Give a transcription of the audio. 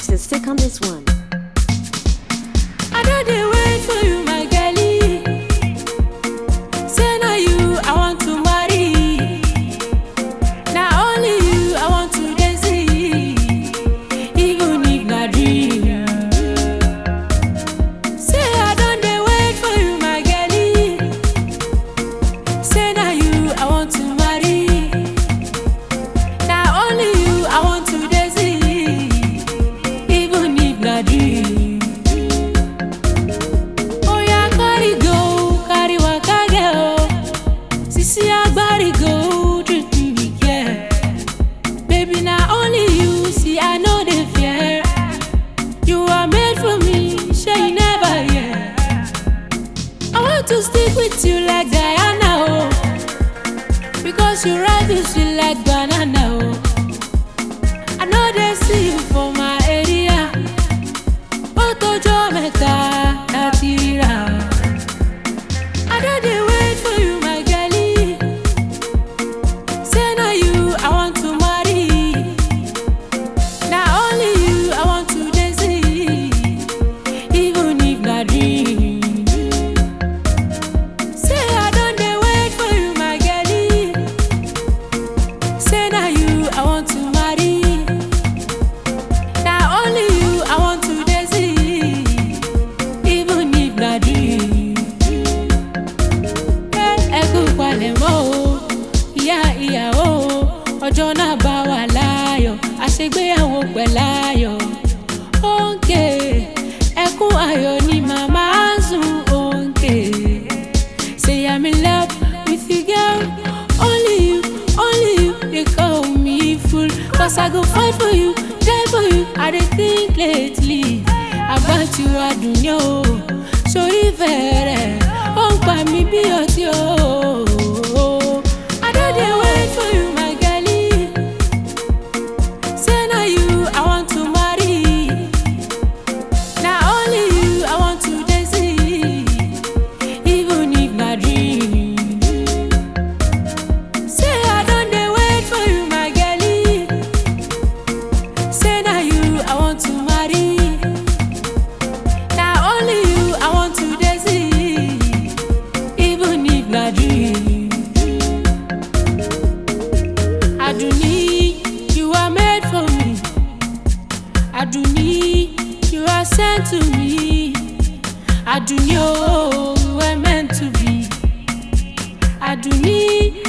to stick on this one. I don't dey wait for you, my girlie. Say na you I want to marry. Na only you I want to dey see, even if na dream. Say I don dey wait for you, my girlie. Say na you I want to marry. Na only you I want to dey see, even if na dream. Oya carry go, carry waka girl. Sisi agbari go, treat me with care. Baby, na only you, see I know the fear. You are made for me, sure you never hear. I want to stick with you like Diana, oh. Because you ride me sweet like banana, oh. I know they see you for my area. ó tọjọ́ mẹ́ta láti ríra. I don dey wait for you, my girlie. Say na you I want to marry. Na only you I want to dey see, even if na dream. Say I don dey wait for you, my girlie. Say na you I want to marry. Na only you I want to dey see, even if na dream. Ẹ kú palẹ̀mọ́ o, ìyá ìyàwó o, ọjọ́ náà bá wà láàyọ̀, àṣegbéyàwó pẹ̀láyọ̀. Òǹkè ẹkún ayọ̀ ni màmá ń sùn òǹkè. Say I'm in love with you girl, only you, only you dey call me fool. Cause I go fight for you, die for you, I dey think lately about you adùn o. Sórí fẹ̀rẹ̀, ó ń pa mí bí ọtí o. I don dey wait for you, my girlie. Say na you I want to marry. Na only you I want to dey see, even if na dream. Say I don dey wait for you, my girlie. Say na you I want to marry. Na only you I want to dey see, even if na dream. Aduni, you are made for me. Aduni, you are sent to me. Aduni, oh, we were meant to be. Aduni,